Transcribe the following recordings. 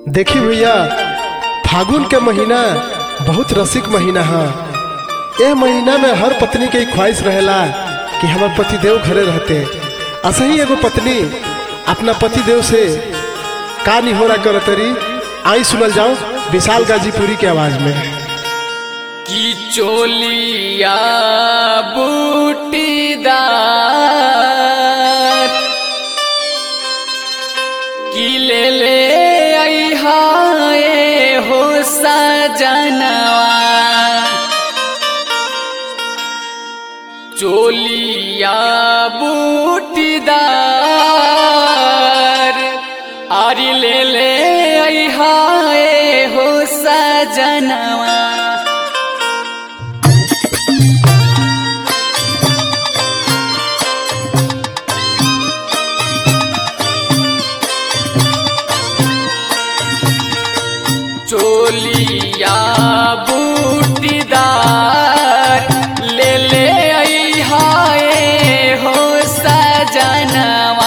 देखी भैया फागुन के महीना बहुत रसिक महीना है यह महीना में हर पत्नी के ख्वाहिश रहेला कि हमार पतिदेव घरे रहते असही एगो पत्नी अपना पतिदेव से का निहोरा करतरी आई सुनल जाओ विशाल गाजीपुरी के आवाज में की चोलिया बूटीदार की ले ले आई हाय हो सजनवा चोलिया बूटीदार आरी ले ले आई हाय हो सजनवा चोलिया बूटीदार ले ले आई हाय हो सजनवा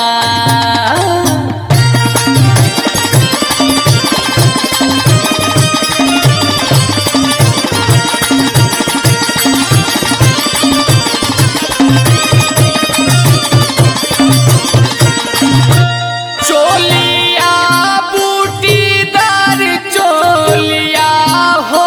चोलिया बूटीदार चोलिया हो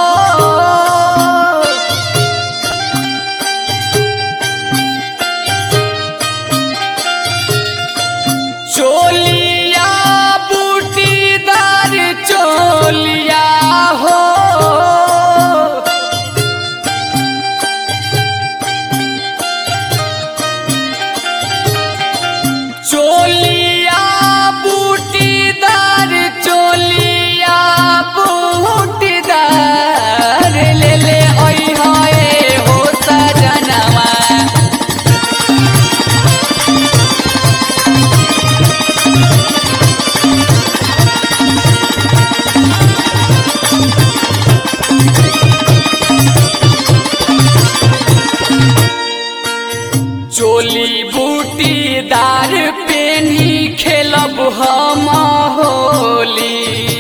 चोलिया बूटीदार चोलिया हो चोलिया बूटीदार चोलिया बूटीदार ले ले ओई होए हो सजनवा चोली बूटीदार पेनी खेलब हम होली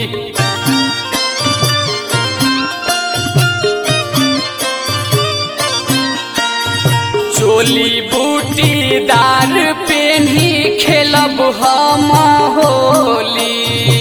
चोली बूटीदार पेनी खेलब हम होली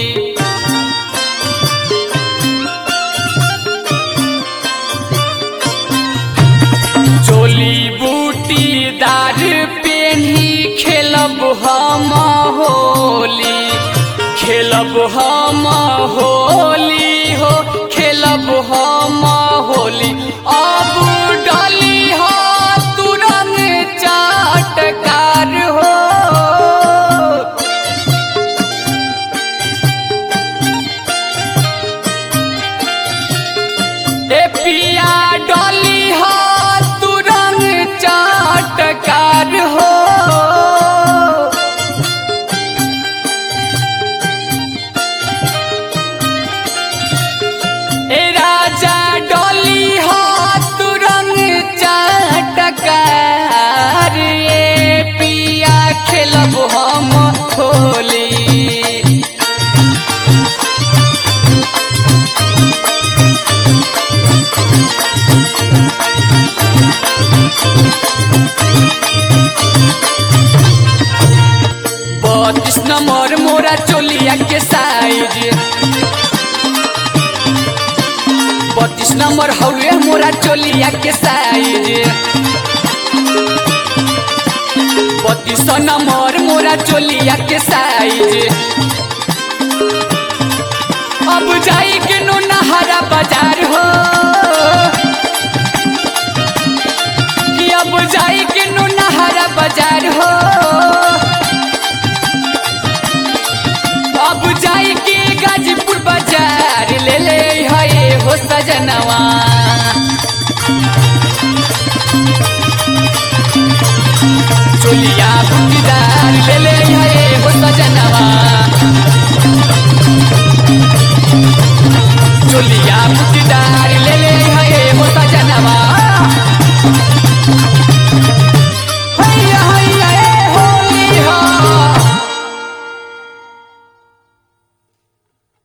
चोली बूटीदार पेन्ही खेलब हम होली खेलब हम होली हो खेलब हम होली अब डली हो तुरंत चाटकार हो ए पिया डोली हो तुरंग चाटकार हो ए राजा डोली हो तुरंग चाटकार ए पिया खेलब हम होली बत्तीस नंबर मोरा चोलिया के साइज बत्तीस नंबर हौवे मोरा चोलिया के साइज बत्तीस नंबर मोरा चोलिया के साइज अब जाई के नो नहारा बाजार हो कि अब जाई के नो नहारा बाजार हो